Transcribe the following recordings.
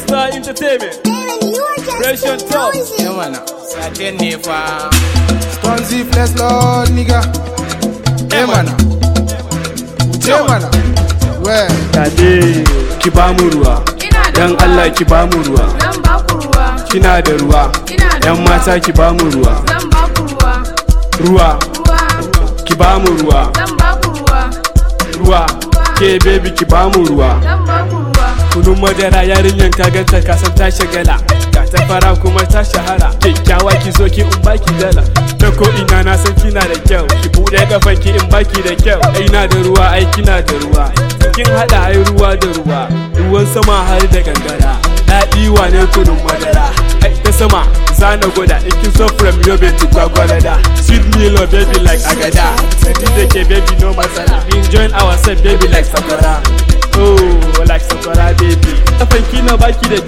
Star Entertainment. Pressure top. Yeah, man. Satin ne fa. Sponzy flex lord nigga. Eh mana. Wuce mana. Well, Tade ki ba mu ruwa. Ina da Dan ruwa. Allah ki ba mu ruwa. Zan ba ku ruwa. Kina da ruwa. Ina da Yan ruwa. mata ki ba mu ruwa. Zan ba ku ruwa. Ruwa. Ruwa. Ki ba mu ruwa. Zan ba ku ruwa. Ruwa. Ke baby ki ba mu ruwa. Zan ba ku ruwa. Kunun madara yarinyan ka ganta ka san ta shagala. Ga ta fara kuma ta shahara. Kyakkyawa ki zo ki in baki dala. Ta ko ina na san kina da kyau. Ki buɗe kafan ki in baki da kyau. Ai na da ruwa ai kina da ruwa. Kin haɗa ai ruwa da ruwa. Ruwan sama har da gangara. Daɗi wane kunun madara. Ai ta sama zana gwada in kin so from yobe to gwagwalada. Sweet Milo baby like agada. Sadi da ke baby no matsala. Enjoy ourselves baby like sakwara. Oh, like sakwara baby. Kafan kina baki da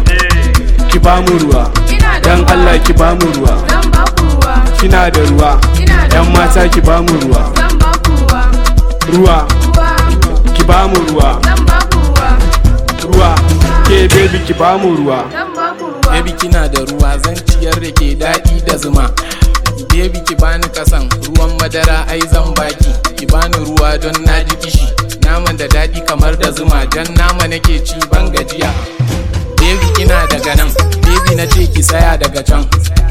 kyau. Ki ba mu ruwa. Ina da Dan ruwa. Allah ki ba mu ruwa. Zan ba ku ruwa. Kina da ruwa. Ina da Yan ruwa. mata ki ba mu ruwa. Zan ba ku ruwa. Ruwa. Ruwa. Ki ba mu ruwa. Zan ba ku ruwa. Ruwa. Ke baby ki ba mu ruwa. Zan ba ku ruwa. Baby kina da ruwa zan ciyar da ke daɗi da zuma. Baby ki bani kasan ruwan madara ai zan baki. Ki bani ruwa don na ji kishi. Naman da daɗi kamar da zuma jan nama nake ci ban gajiya. Baby ina daga nan, baby na ce ki tsaya daga can.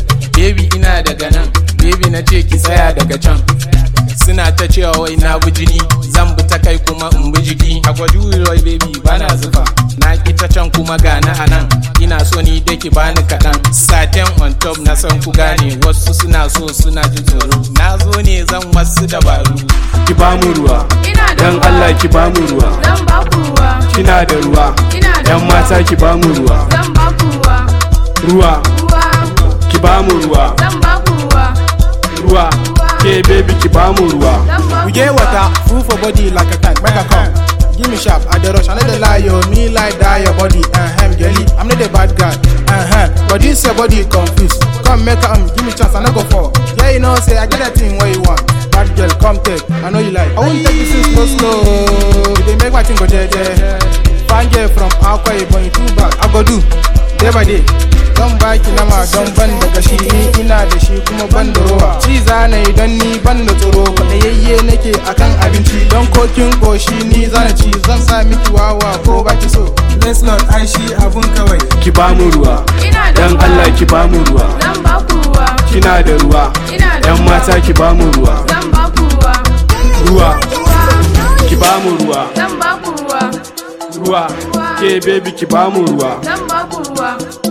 Baby ina daga nan, baby na ce ki tsaya daga can. Suna ta cewa wai na bi jini, zan bi ta kai kuma in bi jiki. A gwaju wai baby bana zufa, na ki ta can kuma gana a nan. Ina so ni da ki bani kaɗan. Satin on top na san ku gane, wasu suna so suna ji tsoro. Na zo ne zan wasu dabaru. Ki ba mu ruwa. Ina da Dan ruwa. Allah ki ba mu ruwa. Zan ba ku ruwa. Kina da ruwa. Ina da Yan ruwa. mata ki ba mu ruwa. Zan ba ku ruwa. Ruwa. Ruwa. Ki ba mu ruwa. Zan ba ku ruwa. Ruwa. Ke baby ki ba mu ruwa. Zan ba we ku get ruwa. water, full for body like a tank. Make a come. Give me sharp, I the rush, I know the lie, yo. Me like die your body, uh huh, girly. I'm not the bad guy, uh huh. But this your body confused. Come make a um, give me chance, I no go for. Yeah, you know, say I get that thing where you want. Bad girl, come take, I know you like. I won't take this thing slow, slow. They make my thing go jeje. Fine girl from Akwa Ibom, you too bad. I go do, day by day. Don baki nama don ban da gashi ni ina da shi kuma ban da rowa ci zana idan ni ban da tsoro kwaɗayayye nake akan abinci don kokin koshi ni zana ci zan sa miki wawa ko baki so let's not ai shi abun kawai Ki ba mu ruwa. Ina da Dan ruwa. Allah ki ba mu ruwa. Zan ba ku ruwa. Kina da ruwa. Ina da Yan ruwa. mata ki ba mu ruwa. Zan ba ku ruwa. Ruwa. Ruwa. Ki ba mu ruwa. Zan ba ku ruwa. Ruwa. Ke baby ki ba mu ruwa. Zan ba ku ruwa.